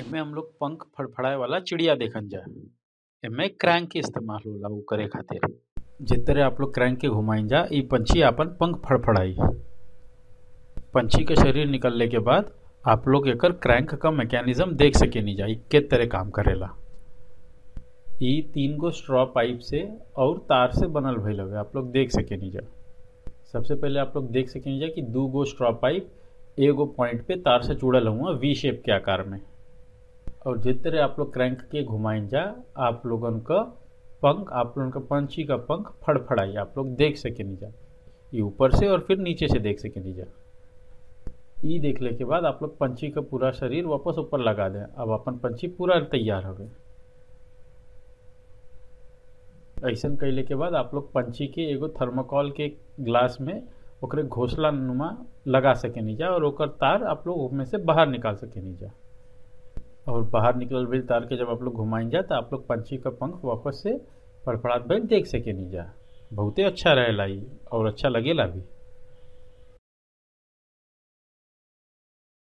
एमे हम लोग पंख फड़फड़ाए वाला चिड़िया देखन जा एमे क्रैंक के इस्तेमाल होला उ करे खातिर जे तरह आप लोग क्रैंक के घुमाइन जा इ पंछी आपन पंख फड़फड़ाई पंछी के शरीर निकलले के बाद आप लोग एकर क्रैंक का मैकेनिज्म देख सकेनी जा इ के तरह काम करेला इ तीन गो स्ट्रॉ पाइप से और तार से बनल भइल हवे आप लोग देख सकेनी जा सबसे पहले आप लोग देख सकेनी जा कि दू गो स्ट्रॉ पाइप एगो पॉइंट पे तार से जुड़ल हुआ वी शेप के आकार में और जिस तरह आप लोग क्रैंक के घुमाइन जा आप लोगन का पंख आप लोगन का पंछी का पंख फड़फड़ाई आप लोग देख सकेनी जा ये ऊपर से और फिर नीचे से देख सकेनी जा ई देखले के बाद आप लोग पंछी का पूरा शरीर वापस ऊपर लगा दें अब अपन पंछी पूरा तैयार हो गए ऐसा कैले के बाद आप लोग पंछी के एगो थर्मोकॉल के ग्लास में ओकरे घोसला नुमा लगा सकेनी जा और ओकर तार आप लोग उसमें से बाहर निकाल सकेनी जा और बाहर निकलल भइल तार के जब आप लोग घुमाइन जा तो आप लोग पंछी का पंख वापस से फड़फड़ात भइल देख सकेनी जा बहुते अच्छा रहेला इ और अच्छा लगेला भी